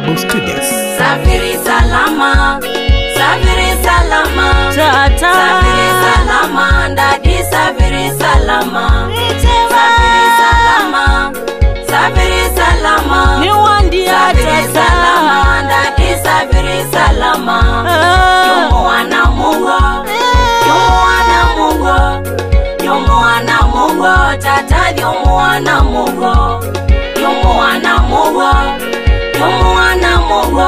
Babu Studios. Safiri salama, safiri salama, Tata. safiri salama, ndadi safiri salama, safiri salama, safiri salama, Niwandia safiri tata. salama, ndadi safiri salama. Ah. Yumu wana Mungu, yumu wana Mungu, yumu wana Mungu, tata yumu wana Mungu, yumu wana Mungu, yumu wana Mungu.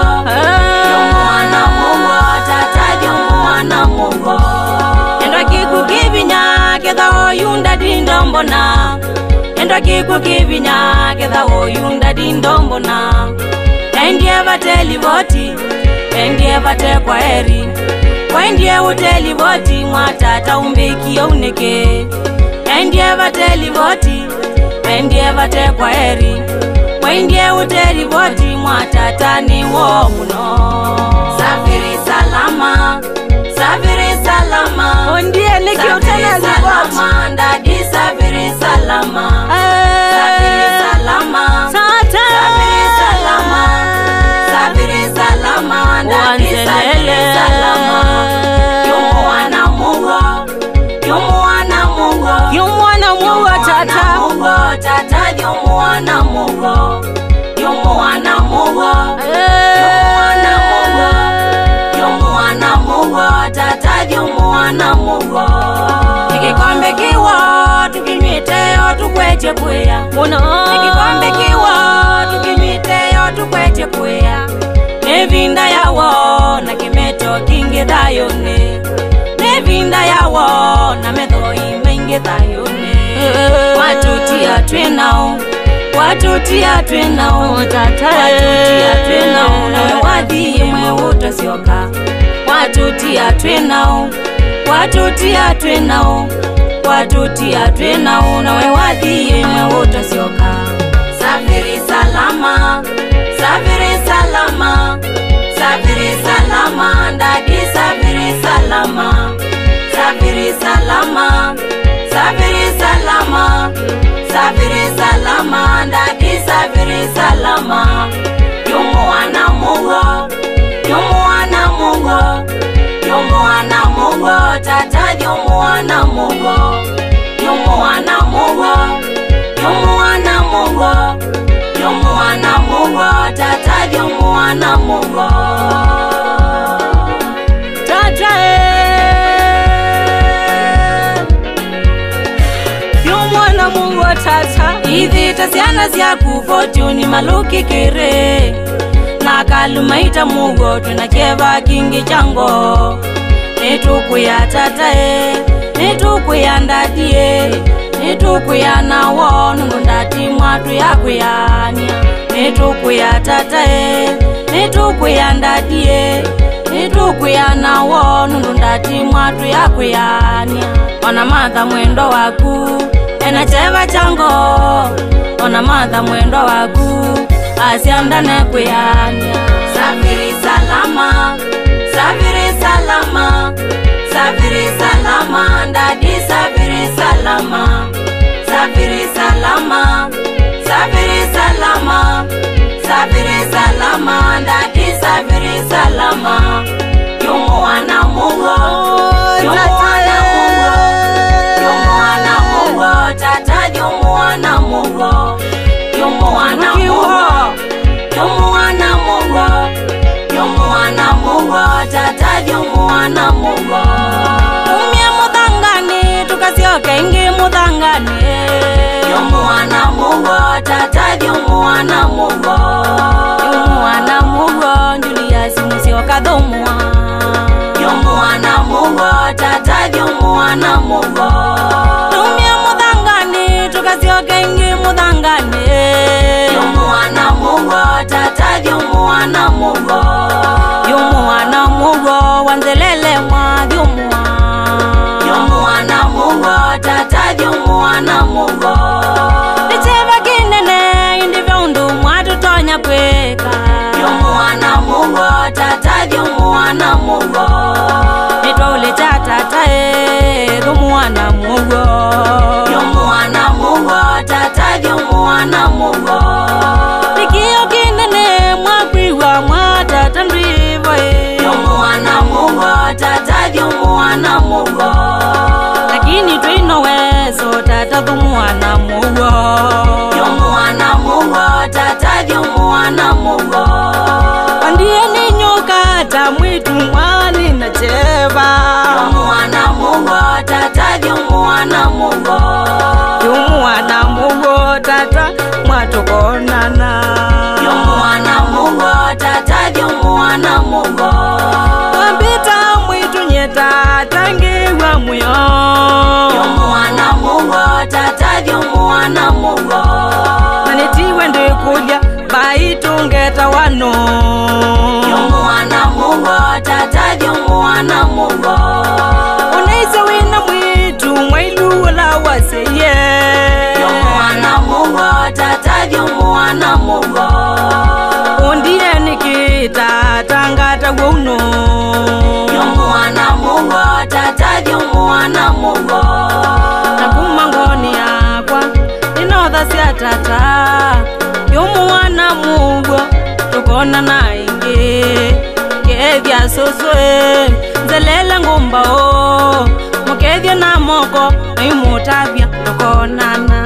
Yomwana Mungu, tata yomwana Mungu. Endo kiku kivinya ketha oyunda dindombona. Endo kiku kivinya ketha oyunda dindombona. Endie vateli voti, endie vate kwa heri. Wendie uteli voti mwatata umbikio uneke. Endie vateli voti, endie vate kwa heri. Wendie uteli voti mwatata ni wo muno. Safiri salama, safiri salama. Ondie nikiutana Safiri liboti. salama, ndadi safiri salama. Safiri salama, Tata. safiri salama. Safiri salama, ndadi safiri salama. Yumu wana Mungu, yumu wana Mungu. Yumwana muwa tata. Mungu, tata yumu wana Mungu. Yumu wana Mungu. Yomwana Mungu, yomwana Mungu, tata yomwana Mungu. Ikikombe kiwa tukinywiteyo tukwete kuya. Muno. Ikikombe kiwa tukinywiteyo tukwete kuya. Nevinda yawo na kimeto kingi thayone. Nevinda yawo na metho imengi thayone. Watutia twinao, watutia twinao, Tata. watutia twinao, nawe wathiĩ mwe ũtacioka. Watutia twinao, watutia twinao, watutia twinao, nawe wathiĩ mwe ũtacioka. Safiri salama, safiri salama, safiri salama, ndadi safiri salama, safiri salama, safiri salama, safiri salama, ndadi safiri salama. Yumu wana Mungu, yumu wana Mungu, yumu wana Mungu, tata yumu wana Mungu, yumu wana Mungu, yumu wana Mungu, yumu wana Mungu, tata yumu wana Mungu. Tata. Yumwana muwa tata. ithita ciana ciaku fotuni malukikire na kalumaita mugo twina kieva kingi chango nitukuya tatae nitukuya ndadie nitukuya nawo nundu ndati mwatu yakuyania nitukuya tatae nitukuya ndadie nitukuya nawo nundu ndati mwatu yakuyania ona matha mwendo waku ena cheva chango ona matha mwendo waku asiandane kuyania safiri salama safiri salama safiri salama ndadi safiri salama safiri salama safiri salama safiri salama ndadi safiri salama yumu wana mungu yumu wana mungu Yomwana Mungu, tata yomwana Mungu, yomwana Mungu, yomwana Mungu, yomwana Mungu, tata yomwana Mungu. Umye muthangani tukacioke ingi muthangani. Yomwana Mungu, tata yomwana Mungu, yomwana Mungu, Julius mucioka thumwa. Yomwana Mungu, tata yomwana Mungu. Tumia muthangani tukacioke ingi muthangani. Yomwana Mungu, tata yomwana Mungu. Yomwana Mungu, wanzelele mwathumwa. Yomwana Mungu, tata yomwana Mungu. Nicheva kinene indivyo undu mwatutonya kwika. Yomwana Mungu, tata yomwana Mungu. Nitwaule cha tata e, thumwana Mungu. Yomwana Mungu, tata yomwana Mungu. Nikio kinene mwakwiwa mwani na cheva Mwana Mungu tata vyumwana Mungu yumwana mugo tata mwatokonana Vyumwana Mungu tata vyumwana Mungu wambita mwitunye tata ngiwa muyo Vyumwana Mungu tata vyumwana Mungu nanitiwe ndikulya baitungeta wano Vyumwana Mungu tata vyumwana Mungu unaise wina mwitu mwailuula waseye Vyumwana Mungu tata vyumwana Mungu undiye nikitata ngata wouno Vyumwana Mungu tata vyumwana Mungu nakumangoni yakwa inotha sya tata yumuwana mugo tukona naingi kethya susue nzelela ngumbao mukethya na moko naimutavya tukonana